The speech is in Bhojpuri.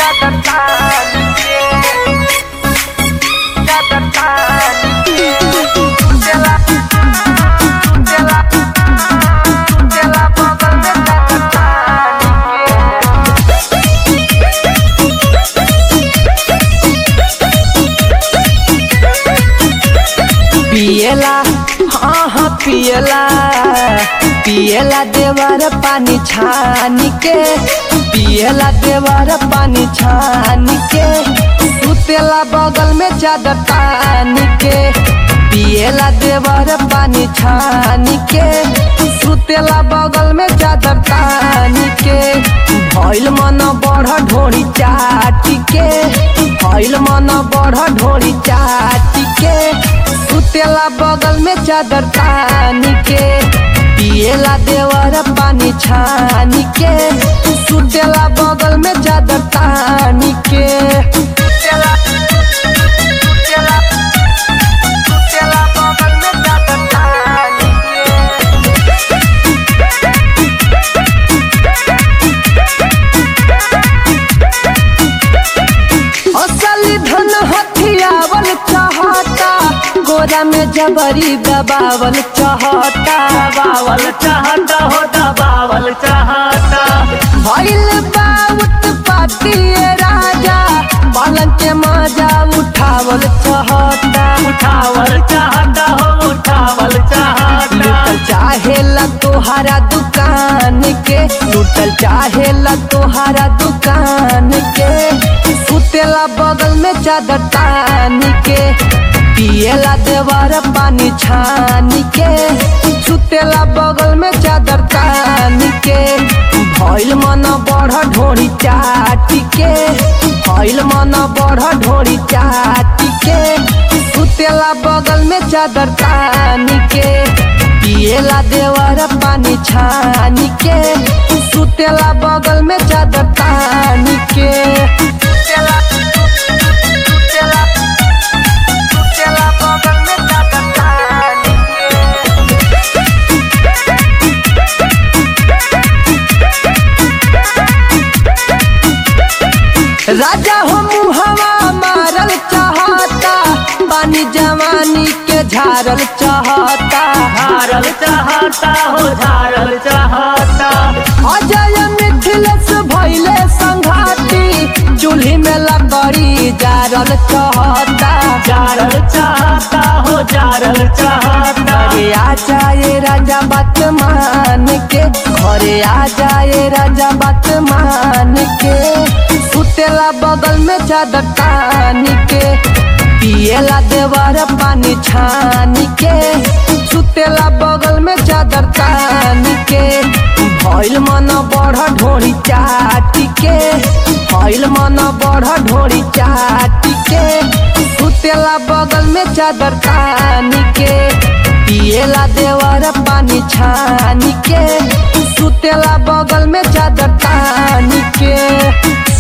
चादर तान के चादर तान के चला चला चला बगल में चादर तान के पियला हाँ हाँ पियला पियला देवर पानी छानी के पियला देवर पानी छानी के सुतेला बगल में चादर तानी के पियला देवर पानी छानी के सुतेला बगल में चादर तानी के भइल मन बढ़ ढोड़ी चाटी के भइल मन बढ़ ढोड़ी चाटी के सुतेला बगल में चादर तानी के पिएला देवर पानी छानी के सुतेला बगल में चादर तानी के सुतेला सुतेला सुतेला बगल में चादर तानी के असली धन हथियावल चाहता गोरा में जबरी दबावल चाहता दबावल चाहता हो दबावल चाहता भइल बाउत पातिए राजा पलंग के मजा उठावल चाहता उठावल चाहता हो उठावल चाहता लुटल चाहेला तोहारा दुकान के लुटल चाहेला तोहारा दुकान के सुतेला बगल में चादर तान के पिएला देवर पानी छान के सुतेला बगल में चादर तान के भइल मन बढ़ ढोड़ी चाटी के भइल मन बढ़ ढोड़ी चाटी के सुतेला बगल में चादर तान के पिएला देवर पानी छानी के सुतेला बगल में चादर तान के सुतेला सुतेला सुतेला बगल में चादर तान के राजा हो मुहवा मारल चाहता पानी जवानी के झारल चाहता झारल चाहता हो झारल चाहता अजय मिथिलेश भैले संघाती चूल्ही में लकड़ी जारल चाहता झारल चाहता हो झारल चाहता घरे आ जाए राजा बात मान के घरे आ जाए राजा बात मान के सुतेला बगल में चादर तान के पिएला देवर पानी छान के सुतेला बगल में चादर तान के भइल मन बढ़ ढोड़ी चाटी के भइल मन बढ़ ढोड़ी चाटी के सुतेला बगल में चादर तान के पिएला देवर पानी छानी के सुतेला बगल में चादर तानी के